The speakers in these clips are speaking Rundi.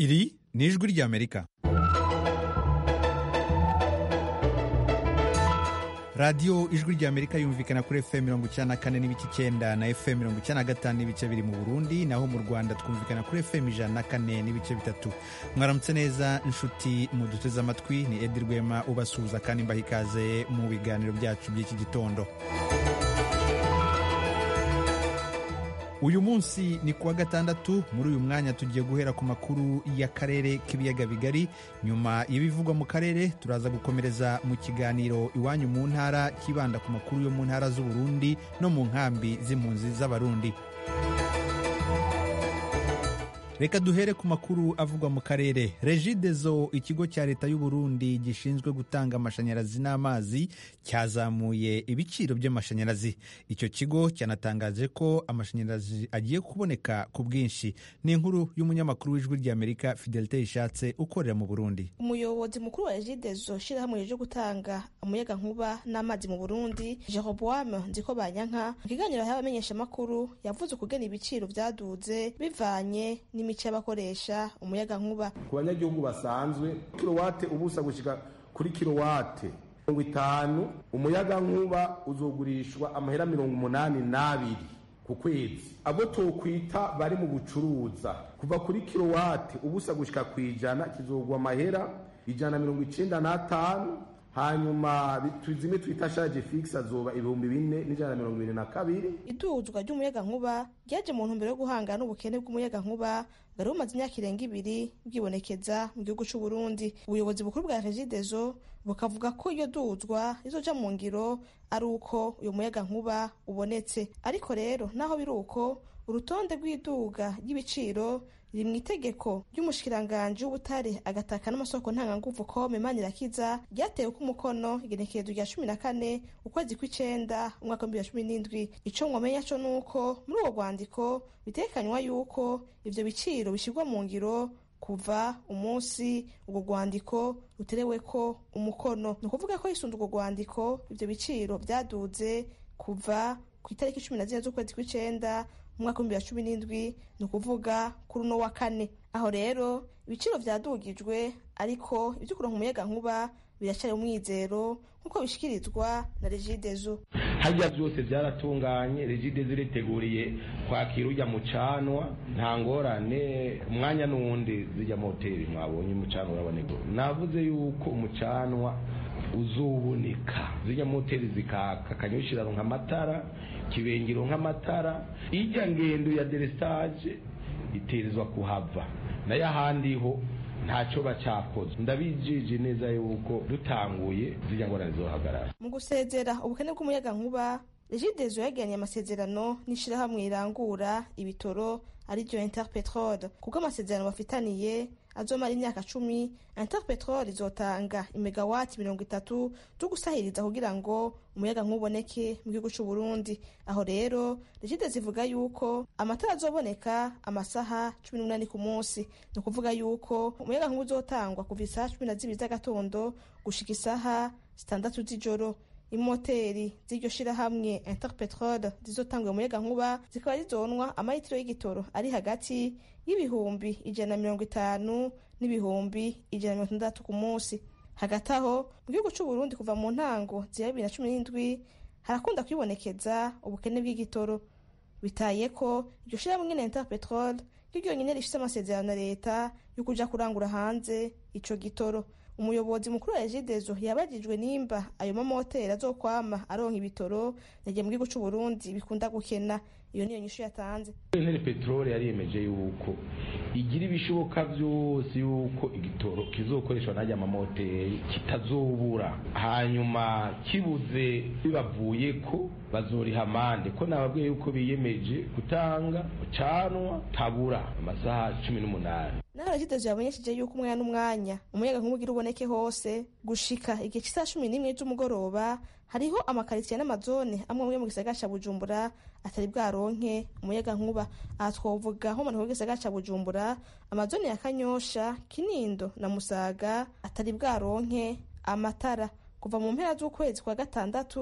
iri ni ijwi ry'amerika radiyo ijwi ry'amerika yumvikana kuri fm mirongo icyenda na kane n'ibice icyenda na fm mirongo icyenda na gatanu n'ibice biri mu burundi naho mu rwanda twumvikana kuri fm ijana na kane n'ibice bitatu mwaramutse neza inshuti muduteze amatwi ni edi rwema ubasuhuza kandi mbaha ikaze mu biganiro byacu by'iki gitondo uyu munsi ni kuwa gatandatu muri uyu mwanya tugiye guhera ku makuru y'akarere k'ibiyaga bigari nyuma y'ibivugwa mu karere turaza gukomereza mu kiganiro iwanyu mu ntara kibanda ku makuru yo mu ntara z'uburundi no mu nkambi z'impunzi z'abarundi reka duhere ku makuru avugwa mu karere regidezo ikigo cya leta y'u Burundi gishinzwe gutanga amashanyarazi n'amazi cyazamuye ibiciro by'amashanyarazi icyo kigo cyanatangaje ko amashanyarazi agiye kuboneka ku bwinshi ni inkuru y'umunyamakuru w'ijwi ry'amerika fidelite ishatse ukorera mu burundi umuyobozi mukuru wa regidezo shyirahamwe ryo gutanga umuyaga nkuba n'amazi mu burundi jeroboame nziko banyanka mu kiganiro y'abamenyeshamakuru yavuze ukugena ibiciro byaduze bivanye n'imico y'abakoresha umuyaga nkuba ku banyagihugu basanzwe kilowate ubusa gushyika kuri kilowate mirongo itanu umuyaga nkuba uzogurishwa amahera mirongo umunani n'abiri ku kwezi abo tokwita bari mu bucuruza kuva kuri kilowate ubusa gushyika ku ijana kizogwa amahera ijana na mirongo icenda n'atanu hanyuma zimwe twita shaje fixe azoba ibihumbi bine n'ijana na mirongo ibiri na kabiri iduzwa ry'umuyaga nkuba ryaje mu ntumbero yo guhangana n'ubukene bw'umuyaga nkuba bwari bumaze imyaka irenga ibiri bwibonekeza mu gihugu cy'u Burundi ubuyobozi bukuru bwa regidezo bukavuga ko iyo duzwa rizoja mu ngiro ari uko uyu muyaga nkuba ubonetse ariko rero naho biri uko urutonde rw'iduga ry'ibiciro riri mu itegeko ry'umushikiranganji w'ubutare agataka n'amasoko ntanganguvu kome manirakiza ryatewe ko umukono igenekerezo rya cumi na kane ukwezi kw'icenda umwaka w'ibihumbi bibiri na cumi n'indwi ico mwamenya co nuko muri uwo rwandiko bitekanywa yuko ivyo biciro bishyirwa mu ngiro kuva umunsi urwo rwandiko rutereweko umukono ni ukuvuga ko hisunze urwo rwandiko ivyo biciro vyaduze kuva ku itariki cumi na zine z'ukwezi kw'icenda umwaka w'ibihumbi bibiri na cumi n'indwi ni ukuvuga kuri uno wa kane aho rero ibiciro vyadugijwe ariko ivyo kuronka umuyaga nkuba biracari umwizero nk'uko bishikirizwa na regidezo harya byose byaratunganye regidezo iriteguriye kwakira ujya mucanwa nta ngorane umwanya n'uwundi zijya moteri mwabonye umucanwa uraboneka navuze yuko umucanwa uzuboneka zijya moteri zikaka akanyushirano nk'amatara kibengero nk'amatara ijya ngendo ya derestage iterezwa kuhava nayo ahandi ho ntacyo bacyakoze ndabijije neza yuko dutanguye zijya ngorane zohagarara mu gusezera ubukene bw'umuyaga nkuba regidezo yagiranye amasezerano n'ishirahamwe rirangura ibitoro ariryo interpetrol kuko amasezerano bafitaniye azomara imyaka cumi interpetrol izotanga imegawati mirongo itatu zo gusahiriza kugira ngo umuyaga nk'uboneke mu gihugu c'u Burundi aho rero regide zivuga yuko amatara azoboneka amasaha cumi n'umunani ku munsi ni ukuvuga yuko umuyaga nk'ubu uzotangwa kuva isaha cumi na zibiri z'agatondo gushika isaha zitandatu z'ijoro imoteri z'iryo shirahamwe interpetrol zizotanga umuyaga nkuba zikaba zizonwa amalitiro y'igitoro ari hagati y'ibihumbi ijana na mirongo itanu n'ibihumbi ijana na mirongo itandatu ku munsi hagati aho mu gihugu c'u Burundi kuva mu ntango zira bibiri na cumi n'indwi harakunda kwibonekeza ubukene bw'igitoro bitaye ko iryo shirahamwe nyene interpetrol ryo ryonyene rifise amasezerano na leta yo kuja kurangura hanze ico gitoro umuyobozi mukuru wa regidezo yabajijwe nimba ayo mamoteri azokwama aronka ibitoro yagiye mu gihugu c'u Burundi bikunda gukena iyo niyo nyishu yatanze intare peteroli yariyemeje yuko igira ibishoboka byose yuko igitoro kizokoreshwa n'ajya amamoteri kitazobura hanyuma kibuze bibavuye ko bazoriha amande ko nababwiye yuko biyemeje gutanga ucanwa tabura amasaha cumi n'umunani naho regidezo yabonyesheje yuko umwanya n'umwanya umuyaga nkuba ugira uboneke hose gushika igihe cy'isaha cumi n'imwe z'umugoroba hariho amakaritsiye n'amazone amwe amwe mu gisagara ca bujumbura atari bwaronke umuyaga nkuba aha twovuga nko mu gisagara ca bujumbura amazone ya kanyosha kinindo na musaga atari bwaronke amatara kuva mu mpera z'ukwezi kwa gatandatu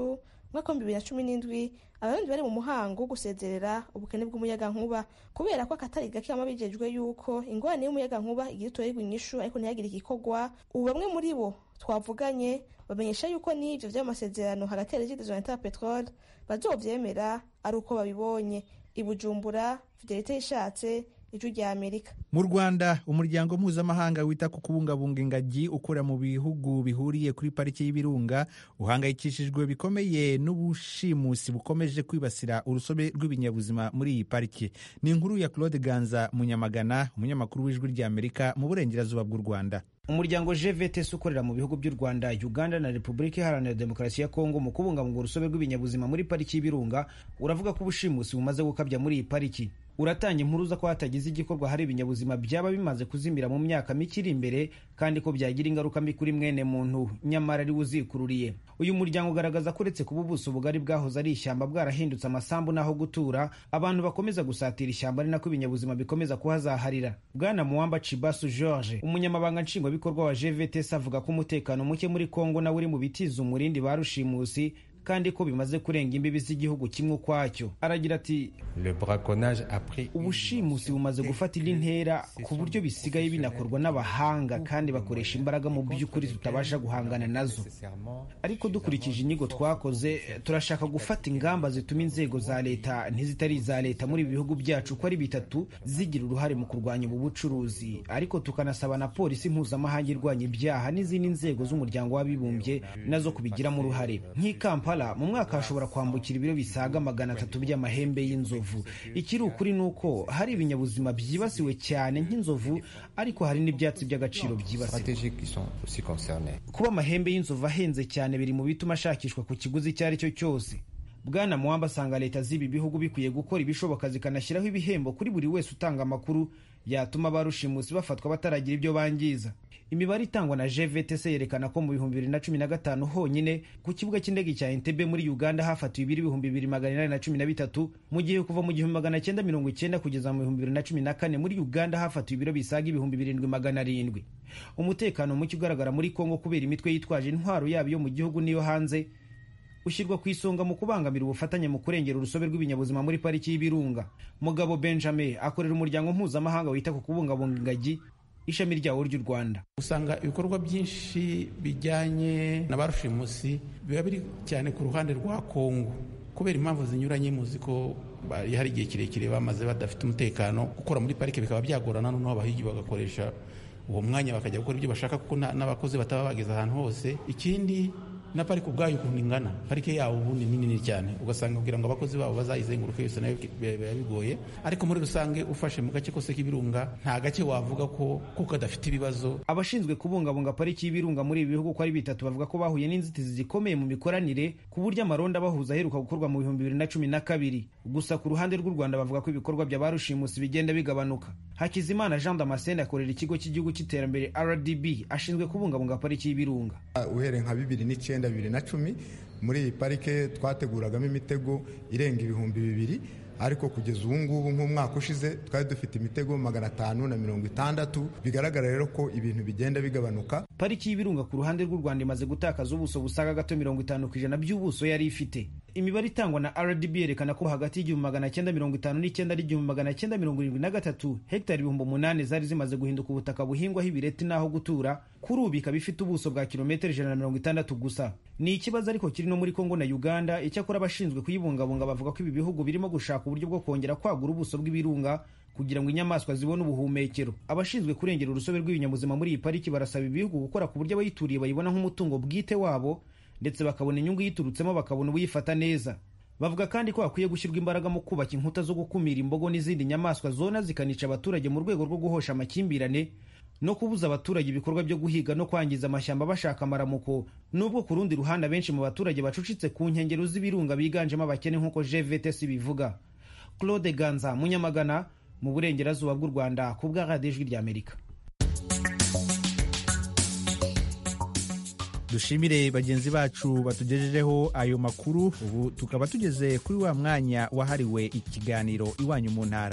mwaka w'ibihumbi bibiri na cumi n'indwi abarundi bari mu muhango wo gusezerera ubukene bw'umuyagankuba kubera ko akatari gake bama bijejwe yuko ingorane y'umuyagankuba igira utorerwa inyishu ariko ntihagire igikorwa ubu bamwe muri bo twavuganye bamenyesha yuko n'ivyo vy'amasezerano hagati ya regidezo na petrol bazovyemera ari uko babibonye i bujumbura fidelite ishatse ijwi rya amerika mu rwanda umuryango mpuzamahanga wita ku kubungabunga ingagi ukora mu bihugu bihuriye kuri pariki y'ibirunga uhangayikishijwe bikomeye n'ubushimusi bukomeje kwibasira urusobe rw'ibinyabuzima muri iyi pariki ni inkuru ya claude ganza munyamagana umunyamakuru w'ijwi rya amerika mu burengerazuba bw'u rwanda umuryango gvts ukorera mu bihugu by'u rwanda uganda na repubulika iharanira demokarasi ya kongo mu kubungabunga urusobe rw'ibinyabuzima muri pariki y'ibirunga uravuga ko ubushimusi bumaze gukabya muri iyi pariki uratanga impuruza ko hatagize igikorwa hari ibinyabuzima byaba bimaze kuzimira mu myaka mike iri imbere kandi ko byagira ingaruka mbi kuri mwene muntu nyamara ari uzikururiye uyu muryango ugaragaza ko uretse kuba ubuso bugari bwahoze ari ishyamba bwarahindutse amasambu n'aho gutura abantu bakomeza gusatira ishyamba ari nako ibinyabuzima bikomeza kuhazaharira bwana muwamba cibasu george umunyamabanga nshingwabikorwa wa gvts avuga ko umutekano muke muri kongo nawe uri mu bitiza umurindi ba rushimusi kandi ko bimaze kurenga imbibi z'igihugu kimwe ukwacyo aragira ati ubushimusi bumaze gufata indi ntera ku buryo bisigaye binakorwa n'abahanga kandi bakoresha imbaraga mu by'ukuri tutabasha guhangana nazo ariko dukurikije inyigo twakoze turashaka gufata ingamba zituma inzego za leta n'izitari iza leta muri ibi bihugu byacu uko ari bitatu zigira uruhare mu kurwanya ubu bucuruzi ariko tukanasaba na polisi mpuzamahanga irwanya ibyaha n'izindi nzego z'umuryango w'abibumbye nazo kubigiramo uruhare nk'i kampala mu mwaka hashobora kwambukira ibiro bisaga magana atatu by'amahembe y'inzovu ikiri ukuri ni uko hari ibinyabuzima byibasiwe cyane nk'inzovu ariko hari n'ibyatsi by'agaciro byibasiwe kuba amahembe y'inzovu ahenze cyane biri mu bituma ashakishwa ku kiguzi icyo ari cyo cyose bwana muwamba asanga leta z'ibi bihugu bikwiye gukora ibishoboka zikanashyiraho ibihembo kuri buri wese utanga amakuru yatuma ba rushimusi bafatwa bataragira ibyo bangiza imibare itangwa na gvtc yerekana ko mu bihumbi bibiri na cumi na gatanu honyine ku kibuga cy'indege cya entebe muri uganda hafatiwe ibiri ibihumbi bibiri magana inani na cumi na bitatu mu gihe kuva mu gihumbi magana cyenda mirongo icyenda kugeza mu bihumbi bibiri na cumi na kane muri uganda hafatiwe ibiro bisaga ibihumbi birindwi magana arindwi umutekano muke ugaragara muri kongo kubera imitwe yitwaje intwaro yabo yo mu gihugu n'iyo hanze ushyirwa ku isonga mu kubangamira ubufatanye mu kurengera urusobe rw'ibinyabuzima muri pariki y'ibirunga mugabo benjamin akorera umuryango mpuzamahanga wita ku kubungabunga ingagi ishami ryawo ry'u rwanda usanga ibikorwa byinshi bijyanye na ba rushimusi biba biri cyane ku ruhande rwa kongo kubera impamvu zinyuranye muzi ko hari igihe kirekire bamaze badafite umutekano gukora muri parike bikaba byagorana noneho abahigi bagakoresha uwo mwanya bakajya gukora ibyo bashaka kuko n'abakozi bataba bageze ahantu hose ikindi na parike ubwayo ukuntu ingana parike yawo ubundi ni nini cyane ugasanga kugira ngo abakozi babo bazayizenguruke yose nayo biba bigoye ariko muri rusange ufashe mu gace kose k'ibirunga nta gace wavuga ko ko kadafite ibibazo abashinzwe kubungabunga pariki y'ibirunga muri ibi bihugu uko ari bitatu bavuga ko bahuye n'inzitizi zikomeye mu mikoranire ku buryo amaronda bahuza aheruka gukorwa mu bihumbi bibiri na cumi na kabiri gusa ku ruhande rw'u rwanda bavuga ko ibikorwa bya ba rushimusi bigenda bigabanuka hakizimana jean damascene akorera ikigo cy'igihugu cy'iterambere rdb ashinzwe kubungabunga pariki y'ibirunga uhereye nka bibiri n'icyenda bibiri na cumi muri iyi parike twateguragamo imitego irenga ibihumbi bibiri ariko kugeza ubu ngubu nk'umwaka ushize twari dufite imitego magana atanu na mirongo itandatu bigaragara rero ko ibintu bigenda bigabanuka pariki y'ibirunga ku ruhande rw'u rwanda imaze gutakaza ubuso busaga gato mirongo itanu ku ijana by'ubuso yari ifite imibare itangwa na rdb yerekana ko hagati y'igihumbi magana cyenda mirongo itanu n'icyenda n'igihumbi magana cyenda mirongo irindwi na gatatu hegitari ibihumbi umunani zari zimaze guhinduka ubutaka buhingwaho ibireti n'aho gutura kuri ubu ikaba ifite ubuso bwa kilometero ijana na mirongo itandatu gusa ni ikibazo ariko kiri no muri kongo na uganda icyakora abashinzwe kuyibungabunga bavuga ko ibi bihugu birimo gushaka uburyo bwo kongera kwagura ubuso bw'ibirunga kugira ngo inyamaswa zibone ubuhumekero abashinzwe kurengera urusobe rw'ibinyabuzima muri iyi pariki barasaba ibihugu gukora ku buryo abayituriye bayibona nk'umutungo bwite wabo ndetse bakabona inyungu yiturutsemo bakabona ubuyifata neza bavuga kandi ko hakwiye gushyirwa imbaraga mu kubaka inkuta zo gukumira imbogo n'izindi nyamaswa zona zikanica abaturage mu rwego rwo guhosha amakimbirane no kubuza abaturage ibikorwa byo guhiga no kwangiza amashyamba bashaka amaramuko nubwo ku rundi ruhande abenshi mu baturage bacucitse ku nkengero z'ibirunga biganjemo abakene nk'uko gvts bivuga claude ganza munyamagana mu burengerazuba bw'u rwanda ku bwa radiyo ijwi ry'amerika dushimire bagenzi bacu batugejejeho ayo makuru ubu tukaba tugeze kuri wa mwanya wahariwe ikiganiro iwanyu mu ntara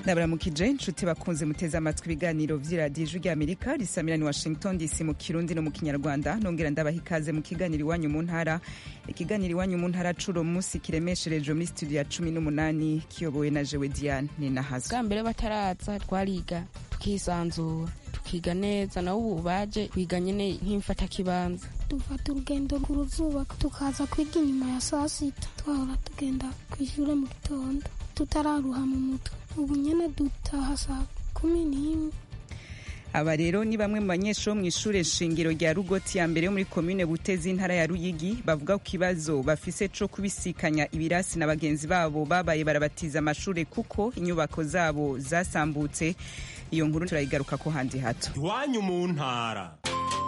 ndabaramukije nshuti bakunze muteze amatwi ibiganiro vy'iradiyo ijwi ry'amerika risamira ni washington dc mu kirundi no mu kinyarwanda nongera ndabaha ikaze mu kiganiro iwanyu mu ntara ikiganiro iwanyu mu ntara curo munsi kiremesherejwe muri studio ya cumi n'umunani kiyobowe na jewe diane ninahazwe bwa mbere bataraza twariga tukisanzura tukiga neza nawe ubu baje kwiga nyene nk'imfatakibanza dufata urugendo rw'uruzuba tukaza kwiga inyuma ya saa sita twahora tugenda ku ishure mu gitondo tutararuha mu mutwe ubu nyene dutaha saa kumi n'imwe aba rero ni bamwe mu banyeshuri bo mu ishure shingiro rya rugoti ya mbere yo muri komine butezi intara ya ruyigi bavuga ku kibazo bafise co kubisikanya ibirasi na bagenzi babo babaye barabatiza amashure kuko inyubako zabo zasambutse iyo nkuru turayigaruka ko handi hato iwanyu mu ntara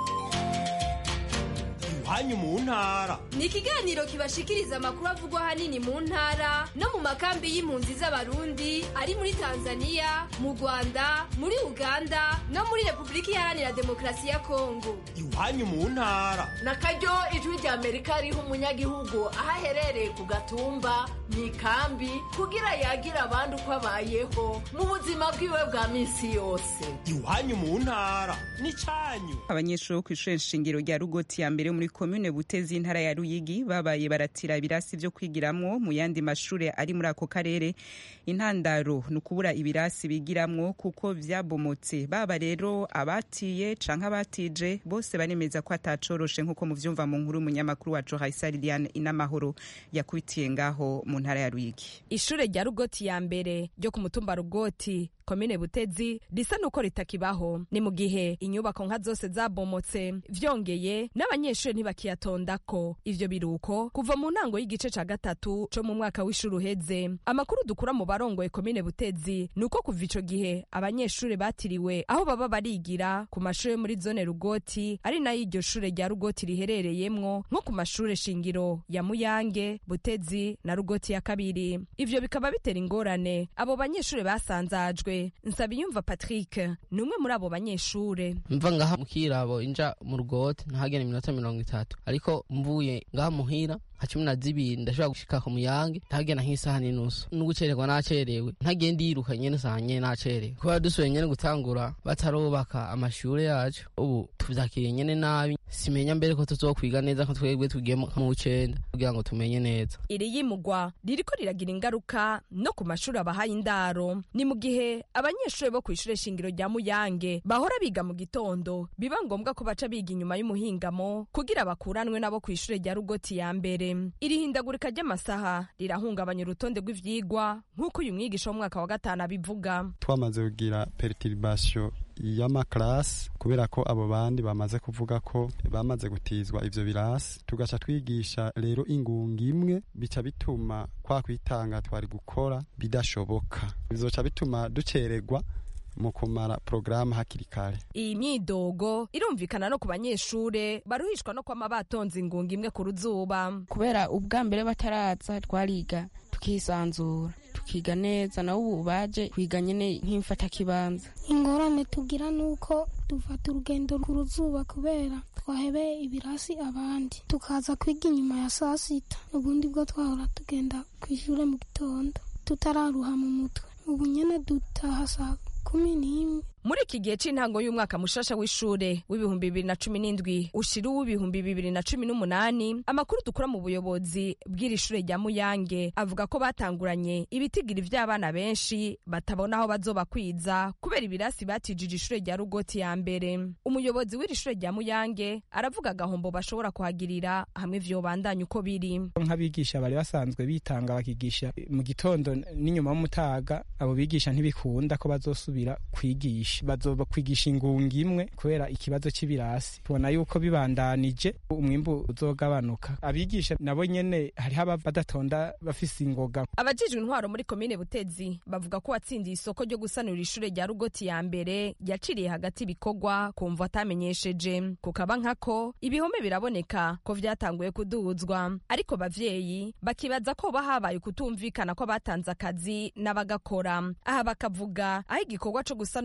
iwanyu mu ntara ni ikiganiro kibashikiriza amakuru avugwa ahanini mu ntara no mu makambi y'impunzi z'abarundi ari muri tanzania mu rwanda muri uganda no muri repubulika iharanira demokarasi ya kongo iwanyu mu ntara na karyo ijwi rya amerika riha umunyagihugu aho aherereye ku gatumba mu ikambi kugira yagire abandi uko abayeho mu buzima bwiwe bwa minsi yose iwanyu mu ntara ni cyanyu abanyeshuri bo ku ishure shingiro rya rugoti ya mbere yo muri komine butezi intara ya ruyigi babaye baratira ibirasi vyo kwigiramwo mu yandi mashure ari muri ako karere intandaro ni ukubura ibirasi bigiramwo kuko vyabomotse baba rero abatiye canke abatije bose baremeza ko atacoroshe nk'uko muvyumva mu nkuru umunyamakuru wacu haisari diane inamahoro yakubitiye ngaho mu ntara ya ruyigi ishure rya rugoti ya mbere ryo ku mutumba rugoti komine butezi risa nuko ritakibaho ni mu gihe inyubako nka zose zabomotse vyongeye n'abanyeshuri ntibakiyatondako ivyo biruko kuva mu ntango y'igice ca gatatu co mu mwaka w'ishuri uheze amakuru dukura mu barongoye komine butezi ni uko kuva ico gihe abanyeshuri batiriwe aho baba barigira ku mashuri yo muri zone rugoti ari nayo iryo shure rya rugoti riherereyemwo nko ku mashure shingiro ya muyange butezi na rugoti ya kabiri ivyo bikaba bitera ingorane abo banyeshuri basanzajwe nsabiyumva patrick ni umwe muri abo banyeshure mva ngaha mukirabo inja mu rugote ntahagenda iminota mirongo itatu ariko mvuye ngaha muhira nka cumi na zibiri ndashobora gushika ku muyange ntagenda nk'isaha n'inusu n'ugucererwa nacerewe ntagenda yiruka nyene saha nyene nacerewe kubera dusubiye nyene gutangura batarubaka amashure yacu ubu tuvyakiriye nyene nabi simenya mbere ko tuzokwiga neza ko twebwe tugiye mu w'icenda kugira ngo tumenye neza iri yimugwa ririko riragira ingaruka no ku mashuri abahaye indaro ni mu gihe abanyeshuri bo kw'ishure shingiro rya muyange bahora biga mu gitondo biba ngombwa ko baca biga inyuma y'umuhingamo kugira bakuranwe nabo kw'ishure rya rugoti ya mbere iri hindagurika ry'amasaha rirahungabanya urutonde rw'ivyigwa nk'uko uyu mwigisha w'umwaka wa gatanu abivuga twamaze kugira perturbation y'amakarasi kubera ko abo bandi bamaze kuvuga ko bamaze gutizwa ivyo birasi tugaca twigisha rero ingunga imwe bica bituma kwa kwitanga twari gukora bidashoboka bizoca bituma ducererwa mu kumara porogaramu hakiri kare iyi myidogo irumvikana no ku banyeshure baruhishwa no kwama batonze ingunga imwe ku ruzuba kubera ubwa mbere bataraza twariga tukisanzura tukiga neza nawe ubu baje kwiga nyene nk'imfatakibanza ingorane tugira nuko dufata urugendo rw'uruzuba kubera twahebeye ibirasi abandi tukaza kwiga inyuma ya saa sita ubundi bwo twahora tugenda ku ishure mu gitondo tutararuha mu mutwe ubu nyene dutaha saa kumi n'imwe muri iki gihe c'intango y'umwaka mushasha w'ishure w'ibihumbi bibiri na cumi n'indwi ushira uw'ibihumbi bibiri na cumi n'umunani amakuru dukura mu buyobozi bw'iri shure rya muyange avuga ko batanguranye ibitigiri vy'abana benshi batabona aho bazobakwiza kubera ibirasi batijije ishure rya rugoti ya mbere umuyobozi w'iri shure rya muyange aravuga agahombo bashobora kuhagirira hamwe vyobandanya uko biri nk'abigisha bari basanzwe bitanga bakigisha mu gitondo n'inyuma y'umutaga abo bigisha ntibikunda ko bazosubira kwigisha bazoba kwigisha ingunga imwe kubera ikibazo c'ibirasi tubona yuko bibandanije umwimbu uzogabanuka abigisha nabo nyene hariho aba badatonda bafise ingoga abajijwe intwaro muri komine butezi bavuga ko watsindiye isoko ryo gusanura ishure rya rugoti ya mbere yaciriye hagati ibikorwa kumva atamenyesheje kukaba nkako ibihome biraboneka ko vyatanguye kuduzwa ariko bavyeyi bakibaza ko ba habaye kutumvikana ko batanze akazi n'abagakora aha bakavuga aho igikorwa co gusanura gihe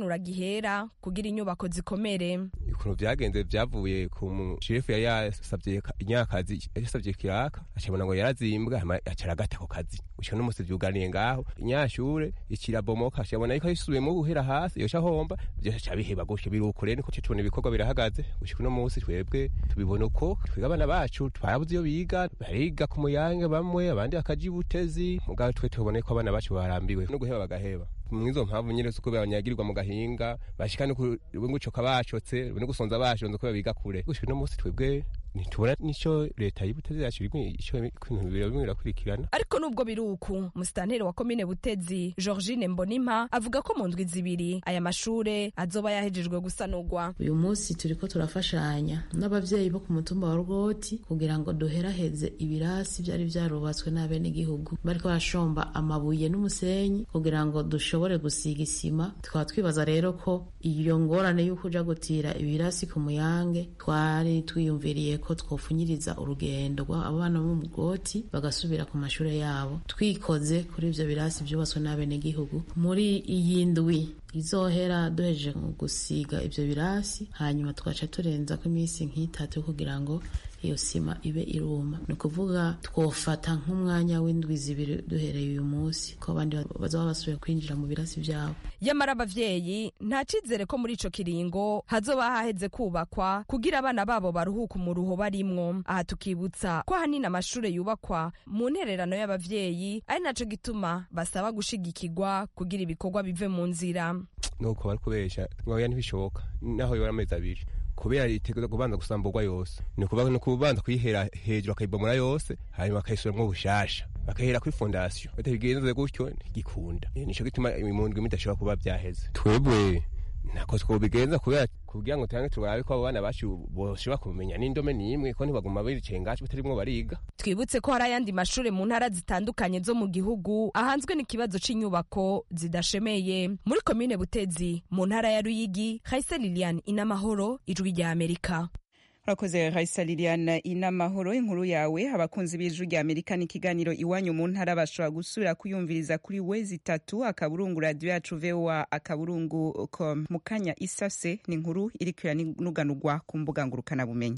bahera kugira inyubako zikomere ukuntu vyagenze vyavuye ku mushefu yari yasavye inyakazi yasavye kiraka acabona ngo yarazimbwa hama acara agata ako kazi gushika n'umusi vyuganiye ngaho inyashure ikirabomoka acabona yuko yisubiyemo guhera hasi yoca homba vyose ca biheba gutyo biruko rero niko tubona ibikorwa birahagaze gushika uno musi twebwe tubibona uko twiga abana bacu twarabuze iyo biga bariga ku muyange bamwe abandi bakaja ibutezi mugabo twe tubona ko abana bacu barambiwe no guheba bagaheba mwizo mpamvu nyine suko banyagirirwa mu gahinga bashika no gucoka bacotse no gusonza bashonze ko biga kure gushika no musi twebwe ntitubona nico leta y'ubutezi yacu ico ibintu bibiri bimwe birakurikirana ariko nubwo biri uku musitanteri wa komine butezi georgine mbonimpa avuga ko mu ndwi zibiri aya mashure azoba yahejejwe gusanurwa uyu munsi turiko turafashanya n'abavyeyi bo ku mutumba wa rwoti kugira ngo duheraheze ibirasi vyari vyarubatswe n'abenegihugu bariko barashomba amabuye n'umusenyi kugira ngo dushobore gusiga isima tukaba twibaza rero ko iyo ngorane y'uko uja gutira ibirasi ku muyange twari twiyumviriye ko twofunyiriza urugendo abana bo mu bwoti bagasubira ku mashuri yabo twikoze kuri ivyo birasi vyubatswe n'abenegihugu muri iyi ndwi izohera duhejeje gusiga ivyo birasi hanyuma tugaca turenzako iminsi nk'itatu kugira ngo iyo sima ibe iruma ni ukuvuga twofata nk'umwanya w'indwi zibiri duhereye uyu munsi ko abandi bazaba basubiye kwinjira mu birasi vyabo yamara abavyeyi nta cizere ko muri ico kiringo hazoba haheze kubakwa kugira abana babo baruhuka umuruho barimwo aha tukibutsa ko ahanini amashure yubakwa mu ntererano y'abavyeyi ari naco gituma basaba gushigikirwa kugira ibikorwa bive mu nzira nuko bari kubesha ngoya ntibishoboka naho yora amezi abiri kubera itegereza kubanza gusamburwa yose ni ukuvuga ni ukubanza kuyihera hejuru akayibomora yose hanyuma bakayisubiramwo bushasha bakahera kuri fondasiyo batabigenze gutyo ntigikunda nico gituma mu ndwi midashobora kuba vyaheze twebwe ntako twobigenza kubera kugira ngo tuyange turabe ko abo bana bacu boshobora kumenya n'indome n'imwe ko ntibaguma biricaye ngacu batarimwo bariga twibutse ko hari ayandi mashure mu ntara zitandukanye zo mu gihugu ahanzwe n'ikibazo c'inyubako zidashemeye muri komine butezi mu ntara ya ruyigi haise lilian inamahoro ijwi rya amerika urakoze raisa liliane inamahoro inkuru yawe abakunzi b'ijwi rya amerika n'ikiganiro iwanyu mu ntara bashobora gusubira kuyumviriza kuri wezi itatu akaburungu radiyo yacu voa akaburungu com mu kanya isase ni inkuru iri kwiranuganurwa ku mbuga ngurukanabumenyi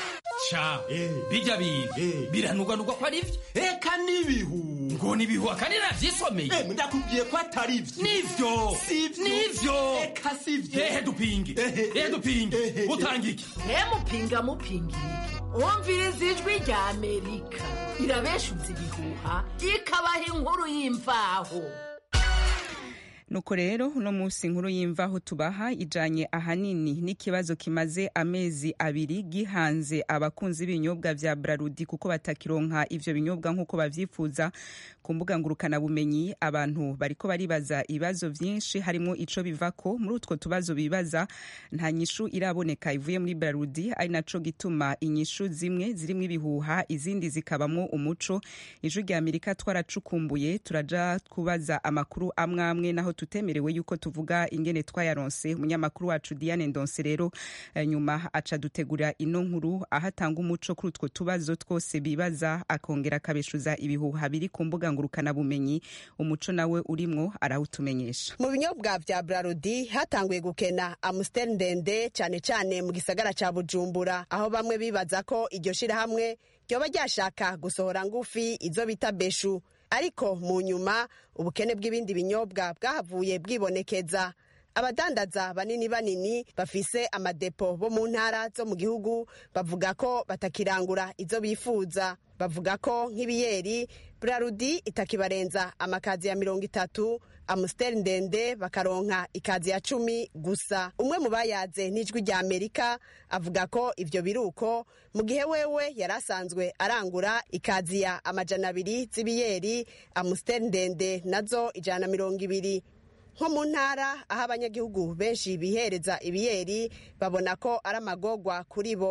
ca bijya bintu biranugwanugwa ko ari vyo eka n'ibihu ngo n'ibihu akandi navyisomeye ndakubwiye ko atari vyo nivyo nivyo eka sivyo ehe dupinge ehe dupinge utanga iki mupinga mupingira wumviriza ijwi rya amerika irabeshuza ibihuha ikabaha inkuru y'imvaho nuko rero uno munsi inkuru y'imvaho tubaha ijanye ahanini n'ikibazo kimaze amezi abiri gihanze abakunzi b'ibinyobwa vya brarudi kuko batakironka ivyo binyobwa nk'uko bavyifuza ku mbuga ngurukanabumenyi abantu bariko baribaza ibibazo vyinshi harimo ico bivako muri utwo tubazo bibaza nta nyishu iraboneka ivuye muri brarudi ari naco gituma inyishu zimwe zirimwo ibihuha izindi zikabamwo umuco ijwi rya amerika twaracukumbuye turaja kubaza amakuru amwe amwe naho tutemerewe yuko tuvuga ingene twayaronse umunyamakuru wacu Diane Ndonse rero nyuma aca dutegura ino nkuru aho atanga umuco kuri utwo tubazo twose bibaza akongera akabeshuza ibihuha biri ku mbuga ngurukana bumenyi umuco nawe urimwo arawutumenyesha mu binyobwa vya Brarudi hatanguye gukena Amstel ndende cyane cyane mu gisagara ca Bujumbura aho bamwe bibaza ko iryo shirahamwe ryoba ryashaka gusohora ngufi izo bita beshu ariko mu nyuma ubukene bw'ibindi binyobwa bwahavuye bwibonekeza abadandaza banini banini bafise amadepo bo mu ntara zo mu gihugu bavuga ko batakirangura izo bifuza bavuga ko nk'ibiyeri brarudi itakibarenza amakazi ya mirongo itatu amusiteri ndende bakaronka ikazi ya cumi gusa umwe mu bayaze n'ijwi rya amerika avuga ko ivyo biruko mu gihe wewe yari asanzwe arangura ikazi ya amajana abiri z'ibiyeri amusiteri ndende nazo ijana na mirongo ibiri nko mu ntara aho abanyagihugu benshi bihereza ibiyeri babona ko ari amagogwa kuri bo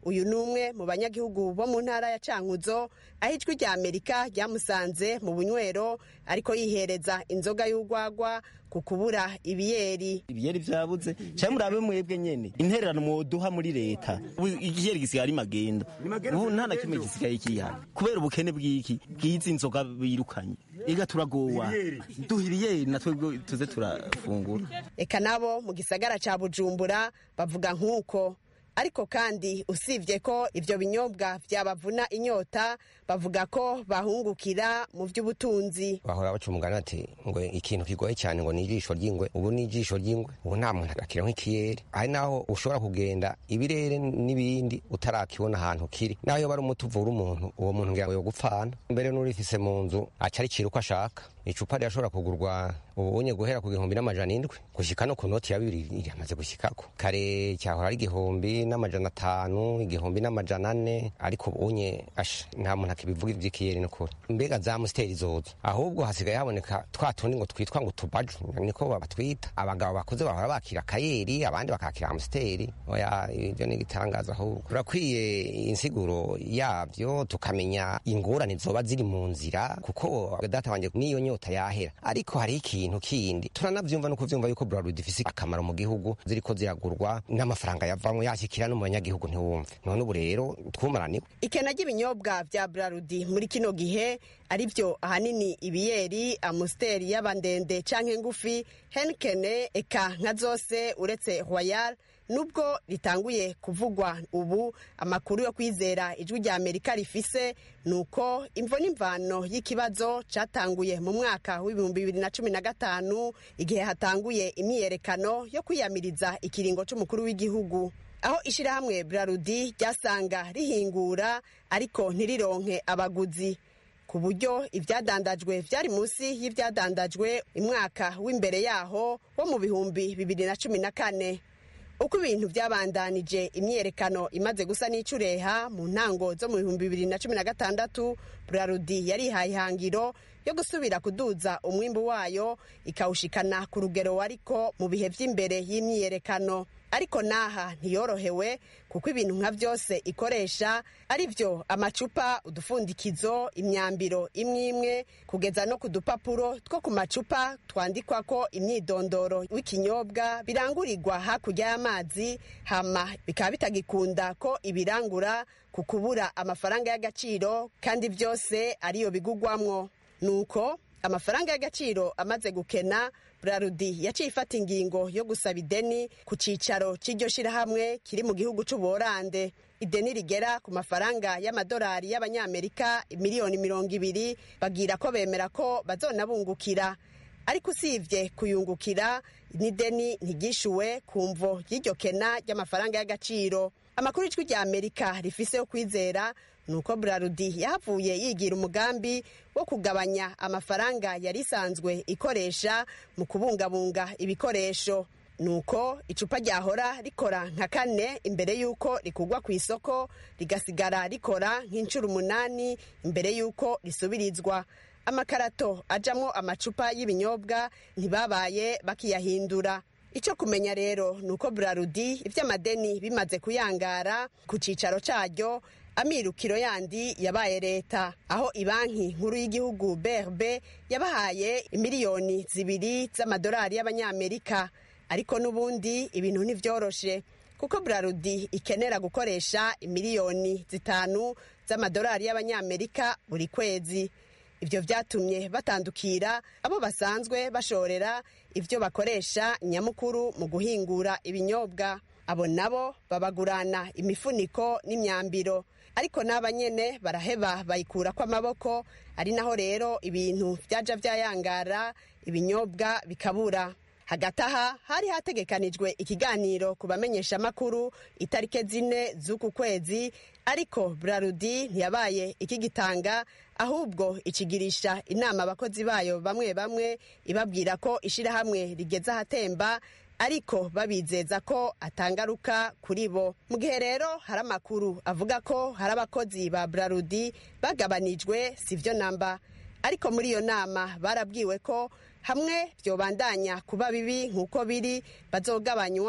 uyu ni umwe mu banyagihugu bo mu ntara ya cankuzo aho ijwi rya amerika ryamusanze mu bunywero ariko yihereza inzoga y'urwagwa ku kubura ibiyeri ibiyeri vyabuze cyangwa murabe mwebwe nyene intererano mwoduha muri leta ubu igiyeri gisigaye ari magenda ubu nta na kimwe gisigaye kihana kubera ubukene bw'iki bw'izi nzoga birukanye ega turagowa duha ibiyeri natwe tuze turafungura eka nabo mu gisagara ca bujumbura bavuga nk'uko ariko kandi usibye ko ibyo binyobwa byabavuna inyota bavuga ko bahungukira mu by'ubutunzi bahora baca umugani ati ngo ikintu kigoye cyane ngo ni ijisho ry'ingwe ubu ni ijisho ry'ingwe ubu nta muntu akira nk'ikiyeri hari naho ushobora kugenda ibirere n'ibindi utarakibona ahantu kiri naho iyo bari umuti uvura umuntu uwo muntu ngira ngo yogupfana mbere n'urifise mu nzu aca aricira uko ashaka icupa rirashobora kugurwa ubunye guhera ku gihumbi n'amajana indwi gushyika no ku noti ya bibiri iramaze gushyikako kare cyahora ari igihumbi n'amajana atanu igihumbi n'amajana ane ariko ubunye asha nta muntu akibivuga iby'ikiyeri n'ukuri mbega za musiteri zozo ahubwo hasigaye haboneka twa tundi ngo twitwa ngo tubaju niko babatwita abagabo bakuze bahora bakira akayeri abandi bakakira amusiteri oya ibyo ni igitangaza ahubwo turakwiye insiguro yabyo tukamenya ingorane zoba ziri mu nzira kuko data wanjye n'iyo nyota yahera ariko hari ikintu kindi turanavyumva no kuvyumva yuko Bralud ifise akamaro mu gihugu ziriko ziragurwa n'amafaranga yavamwe yashikira no mu banyagihugu ntiwumve none ubu rero twumaraniwe ikena ry'ibinyobwa vya brarudi muri kino gihe ari byo ahanini ibiyeri amusiteri y'abandende canke ngufi henkene eka nka zose uretse royal nubwo ritanguye kuvugwa ubu amakuru yo kwizera ijwi rya amerika rifise ni uko imvo n'imvano y'ikibazo cyatanguye mu mwaka w'ibihumbi bibiri na cumi na gatanu igihe hatanguye imyiyerekano yo kwiyamiriza ikiringo c'umukuru w'igihugu aho ishyirahamwe brarudi ryasanga rihingura ariko ntirironke abaguzi ku buryo ibyadandajwe byari munsi y'ibyadandajwe umwaka w'imbere yaho wo mu bihumbi bibiri na cumi na kane uko ibintu byabandanije imyiyerekano imaze gusa n'icureha mu ntango zo mu bihumbi bibiri na cumi na gatandatu burarudi yarihaye ihangiro yo gusubira kuduza umwimbu wayo ikawushikana ku rugero wariko mu bihe by'imbere y'imyiyerekano ariko naha ntiyorohewe kuko ibintu nka byose ikoresha ari byo amacupa udufundikizo imyambiro imwe imwe kugeza no ku dupapuro two ku macupa twandikwako imyidondoro w'ikinyobwa birangurirwa hakurya y'amazi hama bikaba bitagikunda ko ibirangura ku kubura amafaranga y'agaciro kandi byose ariyo bigugwamwo nuko amafaranga y'agaciro amaze gukena burarudi yaciye ifata ingingo yo gusaba ideni ku cyicaro cy'iryo shyirahamwe kiri mu gihugu cy'ubuholande ideni rigera ku mafaranga y'amadolari y'abanyamerika miliyoni mirongo ibiri bagira ko bemera ko bazonabungukira ariko usibye kuyungukira n'ideni ntigishyuwe ku mvo y'iryo kena ry'amafaranga y'agaciro amakuru ijwi rya amerika rifise yo kwizera ni uko burarudi yahavuye yigira umugambi wo kugabanya amafaranga yari isanzwe ikoresha mu kubungabunga ibikoresho nuko icupa ryahora rikora nka kane imbere y'uko rikugwa ku isoko rigasigara rikora nk'inshuro umunani imbere y'uko risubirizwa amakarato ajamwo amacupa y'ibinyobwa ntibabaye bakiyahindura icyo kumenya rero ni uko burarudi iby'amadeni bimaze kuyangara ku cyicaro cyaryo amirukiro yandi yabaye leta aho ibanki nkuru y'igihugu brb yabahaye miliyoni zibiri z'amadolari y'abanyamerika ariko n'ubundi ibintu ntibyoroshe kuko burarudi ikenera gukoresha miliyoni zitanu z'amadolari y'abanyamerika buri kwezi ibyo byatumye batandukira abo basanzwe bashorera ibyo bakoresha nyamukuru mu guhingura ibinyobwa abo nabo babagurana imifuniko n'imyambiro ariko n'aba nyene baraheba bayikurako amaboko ari naho rero ibintu byaja byayangara ibinyobwa bikabura hagati aha hari hategekanijwe ikiganiro ku bamenyeshamakuru itarike zine z'uku kwezi ariko burarudi ntiyabaye ikigitanga ahubwo ikigirisha inama abakozi bayo bamwe bamwe ibabwira ko ishyirahamwe rigeze ahatemba ariko babizeza ko atangaruka kuri bo mu gihe rero hari amakuru avuga ko hari abakozi ba burarudi bagabanijwe si byo namba ariko muri iyo nama barabwiwe ko hamwe byobandanya kuba bibi nk'uko biri bazogabanywa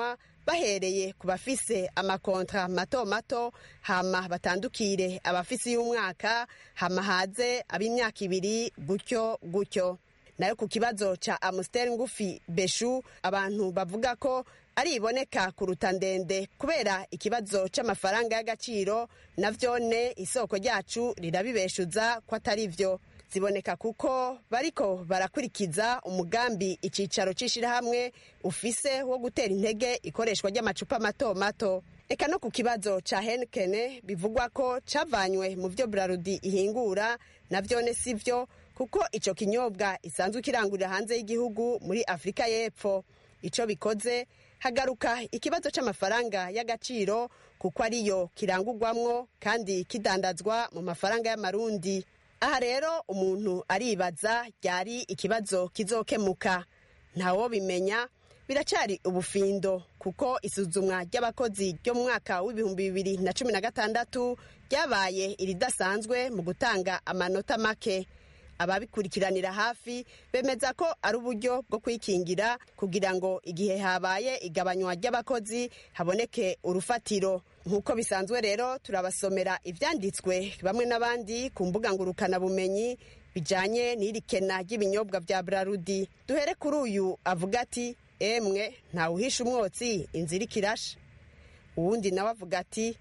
bahereye ku bafise amakontra mato mato hama batandukire abafise y'umwaka hama haze ab'imyaka ibiri gutyo gutyo nayo ku kibazo ca amusiteri ngufi beshu abantu bavuga ko ari iboneka kuruta ndende kubera ikibazo c'amafaranga y'agaciro na vyone isoko ryacu rirabibeshuza ko atari vyo ziboneka kuko bariko barakurikiza umugambi icicaro c'ishirahamwe ufise wo gutera intege ikoreshwa ry'amacupa mato mato eka no ku kibazo ca henkene bivugwa ko cavanywe mu vyo brarudi ihingura na vyone si vyo kuko ico kinyobwa isanzwe kirangurira hanze y'igihugu muri afurika y'epfo ico bikoze hagaruka ikibazo c'amafaranga y'agaciro kuko ariyo kirangurwamwo kandi kidandazwa mu mafaranga y'amarundi aha rero umuntu aribaza ryari ikibazo kizokemuka ntawo bimenya biracari ubufindo kuko isuzumwa ry'abakozi ryo mu mwaka w'ibihumbi bibiri na cumi na gatandatu ryabaye iridasanzwe mu gutanga amanota make ababikurikiranira hafi bemeza ko ari uburyo bwo kwikingira kugira ngo igihe habaye igabanywa ry'abakozi haboneke urufatiro nk'uko bisanzwe rero turabasomera ibyanditswe bamwe n'abandi ku mbuga ngurukanabumenyi bijyanye n'iri kena ry'ibinyobwa bya brarudi duhere kuri uyu avuga ati emwe ntawuhisha umwotsi inzira ikirashe uwundi nawe avuga ati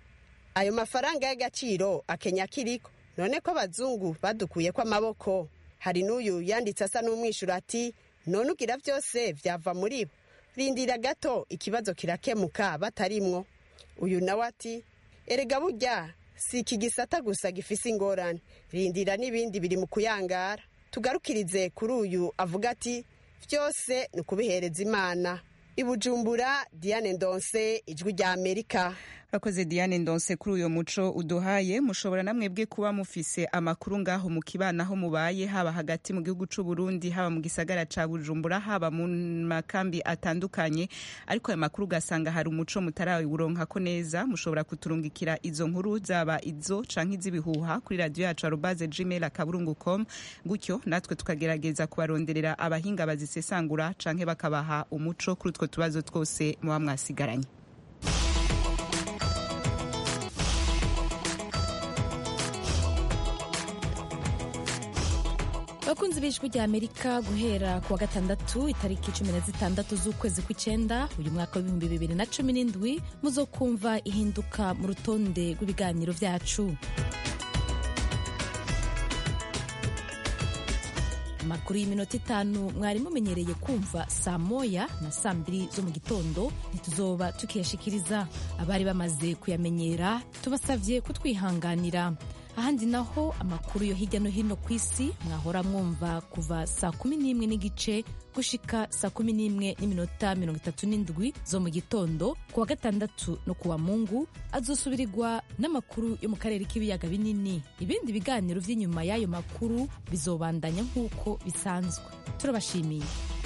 ayo mafaranga y'agaciro akenya kiriko none ko abazungu badukuye ko amaboko hari n'uyu yanditse asa n'umwishyura ati none ugira byose byava muri bo rindira gato ikibazo kirakemuka batarimwo uyu nawe ati erega burya si iki gisata gusa gifise ingorane rindira n'ibindi biri mu kuyangara tugarukirize kuri uyu avuga ati byose ni ukubihereza imana ibujumbura diane ndonse ijwi rya amerika urakoze diane ndonse kuri uyu muco uduhaye mushobora namwebwe kuba mufise amakuru ngaho mu kibana aho mubaye haba hagati mu gihugu c'u Burundi haba mu gisagara ca Bujumbura haba mu makambi atandukanye ariko ayo makuru ugasanga hari umuco mutarawuronkako neza mushobora kuturungikira izo nkuru zaba izo canke iz'ibihuha kuri radio yacu arobaze gmail akaburungu com gutyo natwe tukagerageza kubaronderera abahinga bazisesangura canke bakabaha umuco kuri utwo tubazo twose muba mwasigaranye abakunzi b'ijwi rya amerika guhera ku wa gatandatu itariki cumi na zitandatu z'ukwezi kw'icyenda uyu mwaka w'ibihumbi bibiri na cumi n'indwi muzokumva ihinduka mu rutonde rw'ibiganiro byacu amakuru y'iminota itanu mwari mumenyereye kumva saa moya na saa mbiri zo mu gitondo ntituzoba tukiyashikiriza abari bamaze kuyamenyera tubasabye kutwihanganira ahandi naho amakuru yo hirya no hino ku isi mwahora mwumva kuva saa kumi n'imwe n'igice gushika saa kumi n'imwe n'iminota mirongo itatu n'indwi zo mu gitondo ku wa gatandatu no ku wa mungu azosubirirwa n'amakuru yo mu karere k'ibiyaga binini ibindi biganiro by'inyuma y'ayo makuru bizobandanya nk'uko bisanzwe turabashimiye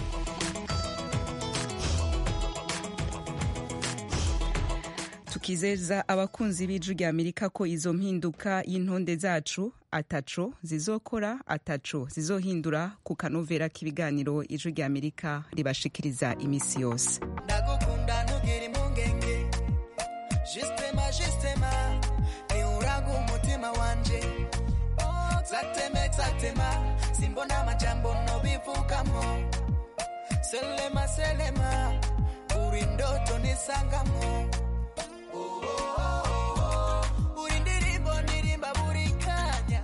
tukizeza abakunzi b'ijwi rya amerika ko izo mpinduka y'intonde zacu ataco zizokora ataco zizohindura ku kanovera k'ibiganiro ijwi rya amerika ribashikiriza imisi yose ndagukunda ntugire impungenge jisitema jisitema niuraga umutima wanje zateme zatema simbona amajambo nobivugamo selema selema uri ndoto nisangamo uri ndirimbo ndirimba buri kanya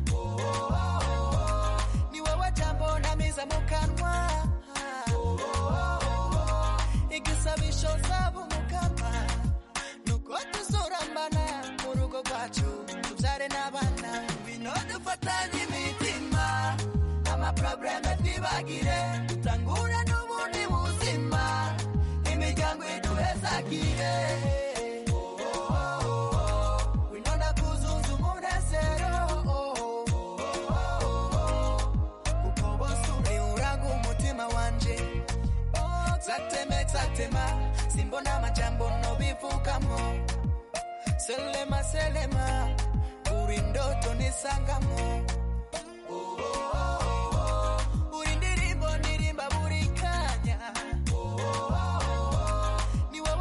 ni wowe jambo namiza mu kanwa igisabisho zaba umukama nuko tuzurambana mu rugo rwacu tubyare n'abana bino dufatanye imitima amaprobleme twibagire dutangure n'ubundi buzima imiryango iduhezagire winonda kuzuza umunezero kuko bose uriuraga umutima wanje zateme zatema simbona amajambo nobivugamo selema selema uri ndoto nisangamo uri ndirimbo ndirimba buri kanya ni wowe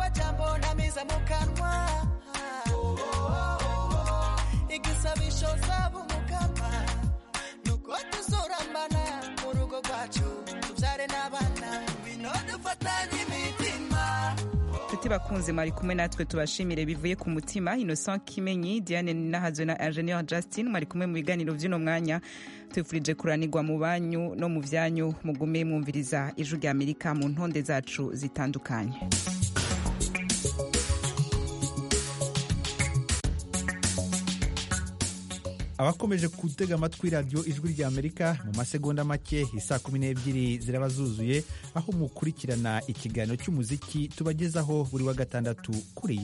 nshuti bakunze mwari kumwe natwe tubashimire bivuye ku mutima innocent kimenyi diane nahazwe na ingenieur justin mwari kumwe mu biganiro by'uno mwanya tubifurije kuranirwa mu banyu no mu byanyu mugume mwumviriza ijwi rya amerika mu ntonde zacu zitandukanye abakomeje gutega amatwi radiyo ijwi rya amerika mu masegonda make isaa kumi n'ebyiri ziraba zuzuye aho mukurikirana ikiganiro cy'umuziki tubagezaho buri wa gatandatu kuri iyi